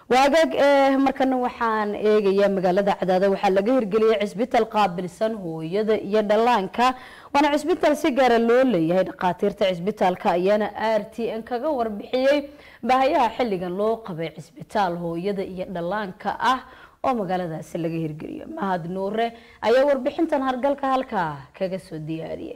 waagaag ee markana waxaan eegayaa magaalada cadaado waxaa laga hirgeliyay cisbitaal qaabilsan hooyada iyo dhallaanka waana cisbitaal si gaara loo leeyahay dhakhaatiirta cisbitaalka ayaana r t n kaga warbixiyey baahayaha xilligan loo qabay cisbitaal hooyada iyo dhallaanka ah oo magaaladaasi laga hirgeliyo mahad nuure ayaa warbixintan hargalka halkaa kaga soo diyaariyay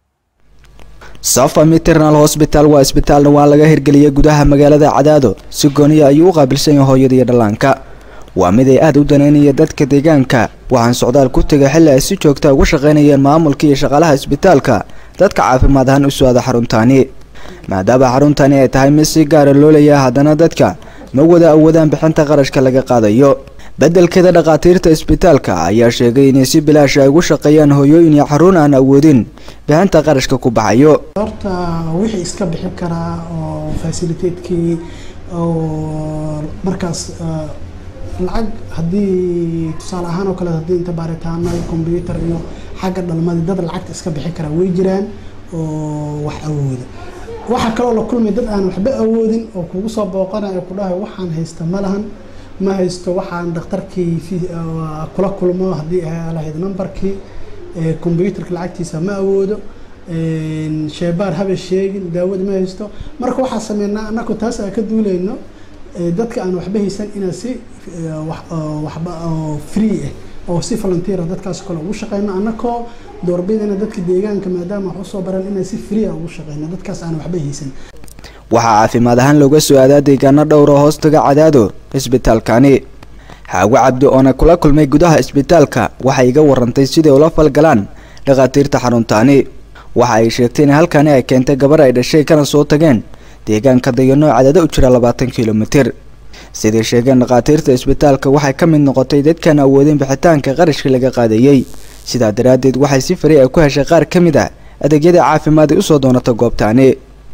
safa maternal hosbital waa isbitaal dhawaan laga hirgeliyay gudaha magaalada cadaado si gooniya ayuu u qaabilsan yahay hooyada iyo dhallaanka waa mid ay aada u daneynaya dadka deegaanka waxaan socdaal ku tegay xilli ay si joogta uga shaqaynayeen maamulka iyo shaqaalaha isbitaalka dadka caafimaad ahaan u socda xaruntaani maadaama xaruntaani ay tahay mid si gaara loo leeyahay haddana dadka ma wada awoodaan bixinta qarashka laga qaadayo beddelkeeda dhakhaatiirta isbitaalka ayaa sheegay inay si bilaash ay ugu shaqeeyaan hooyooyin iyo xarun aan awoodin bixinta qarashka ku baxayo horta wixii iska bixin karaa oo fasiliteedkii oo markaas lacag haddii tusaale ahaan oo kale haddii inta baaritaano combyutar iyo xagga dhalmadii dad lacagta iska bixin karaa way jiraan oo wax awooda waxaa kaloo la kulmay dad aan waxba awoodin oo kugu soo booqanayo ku dhahay waxaan haysta ma lahan ma haysto waxaan dhakhtarkii kula kulmo haddii lahayd numberkii combyutarka lacagtiisa ma awoodo sheebaar haba sheegin daawada ma haysto marka waxaa sameynaa anaku taas aan ka duuleyno dadka aan waxba haysan inaan si waxba free ah oo si volunteer dadkaas kale ugu shaqeyno anakoo doorbidana dadka deegaanka maadaama wax usoo baran inaan si free ah ugu shaqeyno dadkaas aan waxba haysan waxaa caafimaad ahaan looga soo aadaa deegaano dhowra hoostaga cadaado isbitaalkani xaago cabdi oona kula kulmay gudaha isbitaalka waxay iga warantay siday ula falgalaan dhakhaatiirta xaruntaani waxa ay sheegtay in halkani ay keentay gabar ay dhashay kana soo tageen deegaanka dayanoo cadaado u jira labaatan kilomitir siday sheegeen dhakhaatiirta isbitaalka waxay ka mid noqotay dadkaan awoodin bixitaanka qarashkii laga qaadayey sidaa daraaddeed waxay si fari ay ku heshay qaar ka mid ah adeegyada caafimaad ay usoo doonata goobtaani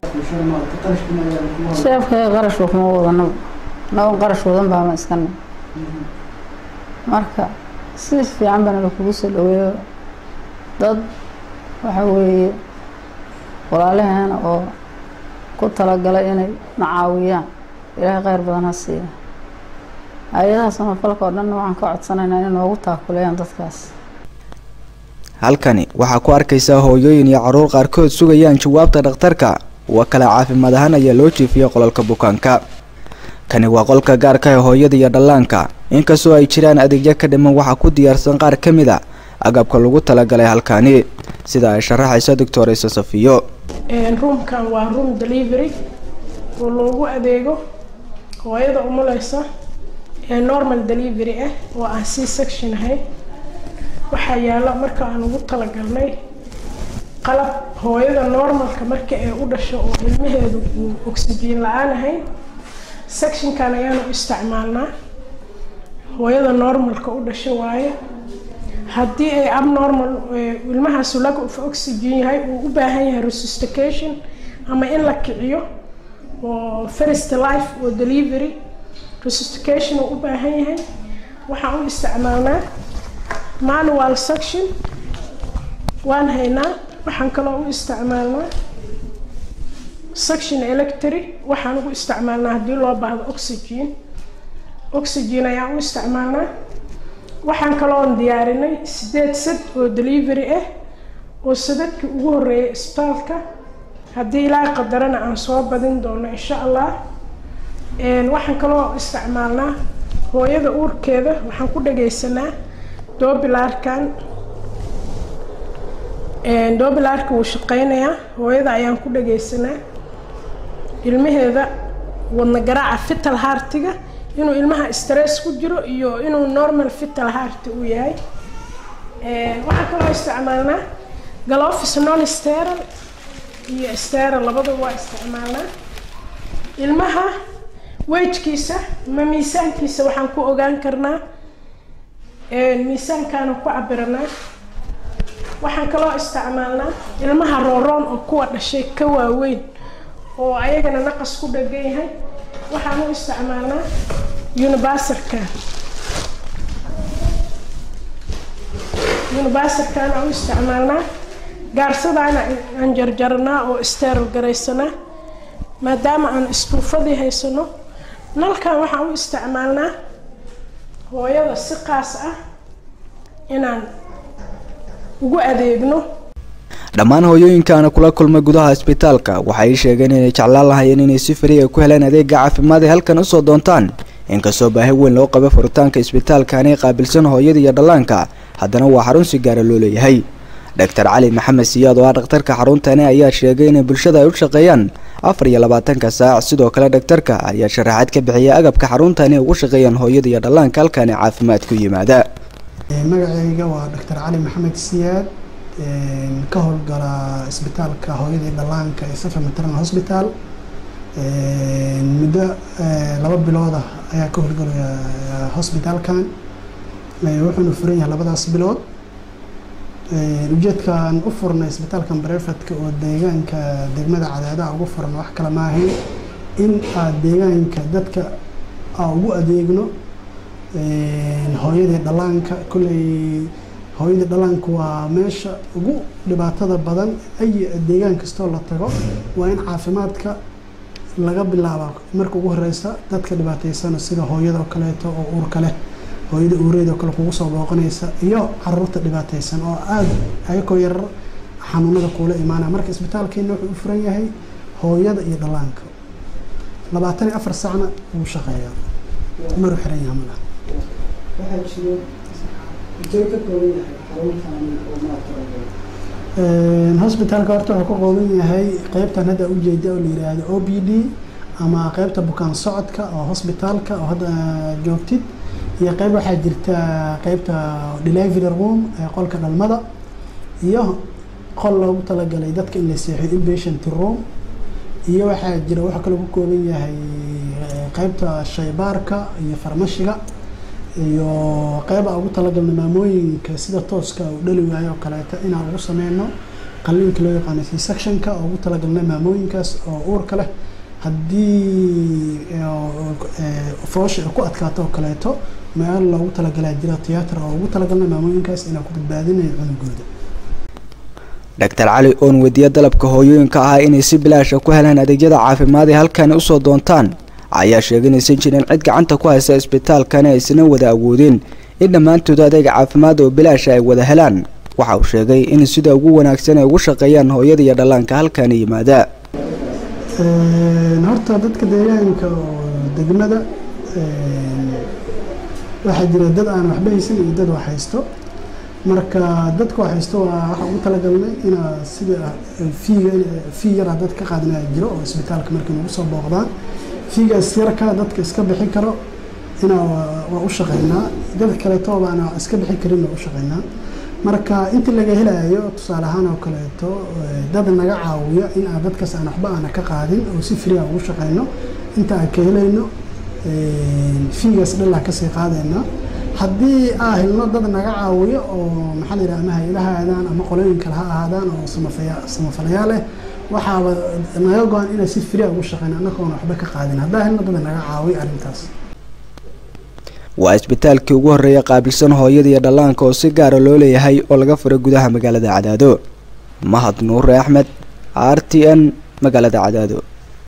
sheefkay qarashba kuma wadano naban qarash wadan baama iskana marka si fiican bana lakugu soo dhaweeyo dad waxa weeye walaalaheena oo ku talagalay inay na caawiyaan ilaahay kheyr badan ha siiya hay-adaha samafalka oo dhanna waxaan ka codsanaynaa inay noogu taakuleeyaan dadkaas halkani waxaa ku arkaysaa hooyooyin iyo caruur qaarkood sugayaan jawaabta dhakhtarka wa kale caafimaad ahaan ayaa loo jiifiyay qolalka bukaanka kani waa qolka gaarka ee hooyada iyo dhallaanka inkastoo ay jiraan adeegyo ka dhiman waxaa ku diyaarsan qaar ka mid a agabka lagu talagalay halkani sida ay sharaxaysa doctor isa safiyo roomkan waa room delivery oo loogu adeego hooyada umuleysa ee normal delivery ah oo aan c section ahayn waxaa yaalla marka aan ugu talagalnay qalab hooyada normalka marka ay u dhasho oo ilmaheedu uu oxygen la-aan ahayn sectionkan ayaanu isticmaalnaa hooyada normalka u dhasho waaye haddii ay abnormal ilmahaasu lack of oxygen yahay uu u baahan yahay resuscitation ama in la kiciyo oo first life oo delivery resuscitation uu u baahan yahay waxaan u isticmaalnaa manual section waan haynaa waxaan kaloo u isticmaalnaa section electric waxaan ugu isticmaalnaa haddii loo baahdo oxygen oxygen ayaan u isticmaalnaa waxaan kaloon diyaarinay sideed sad oo delivery ah oo sadadkii ugu horeeyay isbitaalka haddii ilaa qadarana aan soo badin doono insha allah waxaan kaloo isticmaalnaa hooyada uurkeeda waxaan ku dhagaysanaa doobilaarkan doobilaarka wuu shaqeynayaa hooyada ayaan ku dhagaysanaa ilmaheeda wadna garaaca fital hartiga inuu ilmaha stress ku jiro iyo inuu normal fital harti uu yahay waxaan kaloo isticmaalnaa galofis non steral iyo steral labadaba waa isticmaalnaa ilmaha wejkiisa ma miisaankiisa waxaan ku ogaan karnaa miisaankaana ku cabiranaa waxaan kaloo isticmaalnaa ilmaha rooroon oo kuwa dhashay ka waaweyn oo ayagana naqas ku dhagan yahay waxaan u isticmaalnaa unibaserkan unibaserkan aan u isticmaalnaa gaarsadaana aan jarjarnaa oo steril garaysanaa maadaama aan isbuufadii haysano nalkan waxaan u isticmaalnaa hooyada si qaas ah inaan ugu adeegno dhammaan hooyooyinkaana kula kulmay gudaha isbitaalka waxay sheegeen inay jeclaan lahayeen inay si fariya ku helaan adeega caafimaad ee halkan usoo doontaan inkastoo baahi weyn loo qabo furitaanka isbitaalkaani qaabilsan hooyada iyo dhallaanka haddana waa xarun si gaara loo leeyahay doctor cali maxamed siyaad oo ah dhakhtarka xaruntani ayaa sheegay inay bulshada ay u shaqeeyaan afar iyo labaatanka saac sidoo kale dhakhtarka ayaa sharaxaad ka bixiyay agabka xaruntani ugu shaqeeyaan hooyada iyo dhallaanka halkaani caafimaad ku yimaada magacayga waa doctor cali maxamed siyaad ka howlgala isbitaalka hooyada iyo dhallaanka ee safa maternal hospital muddo laba bilood ah ayaa ka howlgalaya hosbitaalkan wuxuuna furan yahay labadaas bilood ujeedkaan u furnay isbitaalkan barefadka oo deegaanka degmada cadaadaha ugu furan wax kale maahayn in aad deegaanka dadka aa ugu adeegno hooyadii dhallaanka kolley hooyadii dhallaanka waa meesha ugu dhibaatada badan ay deegaan kastoo la tago waa in caafimaadka laga bilaaba marka ugu horeysa dadka dhibaataysana sida hooyada oo kaleeto oo uurka leh hooyada uureed oo kale kugu soo booqanaysa iyo caruurta dhibaataysan oo aada ayakoo yarar xanuunada kuula imaanaya marka isbitaalkeena wuxuu u furan yahay hooyada iyo dhallaanka labaatan iyo afar sacna wuu shaqeeyaa maru xiran yaha malaha hosbitaalka horta wuxuu ka qooban yahay qeybtan hadda ujeeda oo la yiraahdo o b d ama qeybta bukaan socodka oo hosbitaalka oo hadda joogtid iyo qeyb waxaa jirta qeybta delivery room ee qolka dhalmada iyo qol loogu talagalay dadka in la seexiyo inpatient room iyo waxaa jira waxaa kaloo ku kooban yahay qeybta shaybaarka iyo farmashiga iyo qeyba ugu talagalna maamooyinka sida tooska u dhali waayo oo kaleeto inaan ugu sameyno qalliinka loo yaqaano c sectionka oo ugu talagalna maamooyinkaas oo uurka leh haddii foosha ay ku adkaato oo kaleeto meel loogu talagalaa jira tiyaatar oo ugu talagalna maamooyinkaas inaan ku badbaadinayo cunugooda doctor cali oon weydiiya dalabka hooyooyinka ahaa inay si bilaasha ku helaan adeegyada caafimaad ee halkani usoo doontaan ayaa sheegay inaysan jirin cid gacanta ku haysa isbitaalkani aysan wada awoodeen in dhammaantood adeeg caafimaad oo bilaasha ay wada helaan waxa uu sheegay in sida ugu wanaagsan ay ugu shaqeeyaan hooyada iyo dhallaanka halkani yimaada horta dadka deegaanka oo degmada waxaa jira dad aan waxba haysan iyo dad wax haysto marka dadka wax haysto waa waxaa ugu talagalnay inaa sida fiiga fii yaraa dad ka qaadinaya jiro oo isbitaalka markay nagu soo booqdaan fiigaas yarka dadka iska bixi karo inaa waa u shaqeynaa dad kaleeto baana iska bixi karin waa u shaqeynaa marka intii laga helayo tusaale ahaan oo kaleeto dad naga caawiya in aan dadkaas aan waxba aana ka qaadin oo si fria ugu shaqeyno inta aan ka helayno fiigaas dhalaa kasii qaadayna haddii aa helno dad naga caawiyo oo maxaa la yidhaha ama hay-adaha aadaan ama qolooyin kale ha ahaadaan oo samafaya samafalayaal leh waxaaba naga go-an inaan si fria ugu shaqeyno annagoona waxba ka qaadin haddaa helno dad naga caawiyo arrintaas waa isbitaalkii ugu horreeya qaabilsan hooyada iyo dhallaanka oo si gaara loo leeyahay oo laga furay gudaha magaalada cadaado mahad nuure axmed r t n magaalada cadaado